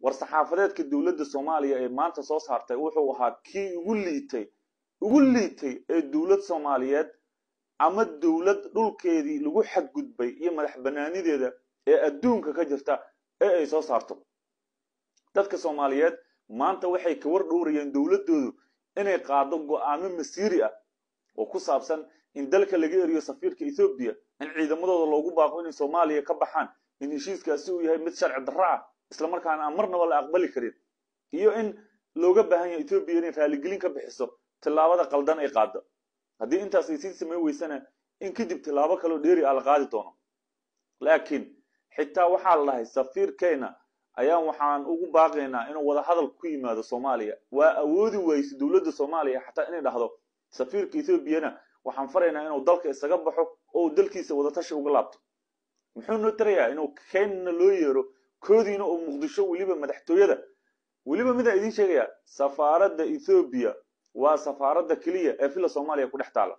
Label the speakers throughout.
Speaker 1: war saxaafadeedka dowladda soomaaliya ee maanta soo saartay wuxuu ahaa kii ugu liitay ugu liitay ee dowlad soomaaliyeed ama dowlad dhulkeedii lagu xadgudbay iyo madax banaanideeda ee adduunka ka jirta ee ay soo saarto dadka soomaaliyeed maanta waxay ka war dhowrayeen dowladdoodu inay qaado go'aamo masiiri ah oo ku saabsan in dalka laga eriyo safiirka ethoobiya in ciidamadooda loogu baaqo inay soomaaliya ka baxaan in heshiiskaasi uu yahay mid sharci darro ah islamarkaana aan marnaba la aqbali karin iyo in looga baahan yahay ethoobiya inay raaligelin ka bixiso tillaabada qaldan ay qaado haddii intaas ay sii samayn weysana in kadib tillaabo kaleo dheeri ah la qaadi doono laakiin xitaa waxaa la dhahay safiirkeena ayaan waxaan ugu baaqaynaa inuu wada hadal ku yimaado soomaaliya waa awoodi wayse dowladda soomaaliya xataa inay dhahdo safiirka ethoobiana waxaan faraynaa inuu dalka isaga baxo oo dalkiisa wadatashi uga laabto muxuu noo tarayaa inuu keenna loo yeero koodiina oo muqdisho weliba madaxtooyada weliba midaan idiin sheegayaa safaaradda ethoobiya waa safaaradda keliya ee villa soomaaliya ku dhex taala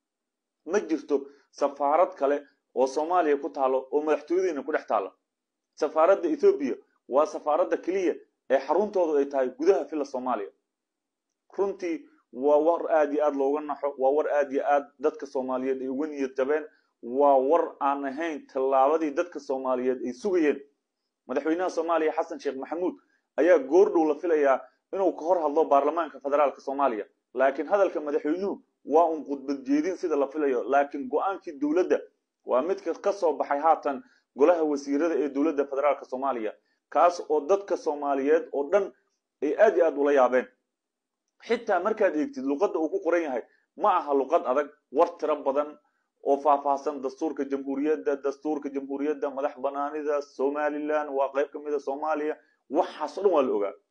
Speaker 1: ma jirto safaarad kale oo soomaaliya ku taalo oo madaxtooyadiina ku dhex taala safaaradda ethoobiya waa safaaradda keliya ee xaruntoodu ay tahay gudaha villa soomaaliya runtii waa war aad iyo aad looga naxo waa war aad iyo aad dadka soomaaliyeed ay uga niyad jabeen waa war aan ahayn tallaabadii dadka soomaaliyeed ay sugayeen madaxweynaha soomaaliya xasan sheekh maxamuud ayaa goordhow la filayaa inuu ka hor hadlo baarlamaanka federaalka soomaaliya laakiin hadalka madaxweynuhu waa un khudbad jeedin sida la filayo laakiin go-aankii dowladda waa midka ka soo baxay haatan golaha wasiirada ee dowladda federaalka soomaaliya kaas oo dadka soomaaliyeed oo dhan ay aad iyo aad ula yaabeen xitaa markaad eegtid luqadda uu ku qoran yahay ma aha luqad adag war tiro badan oo faahfaahsan dastuurka jamhuuriyadda dastuurka jamhuuriyadda madax banaanida somalilan waa qayb ka mid a soomaaliya waxaasoo dhan waa la ogaa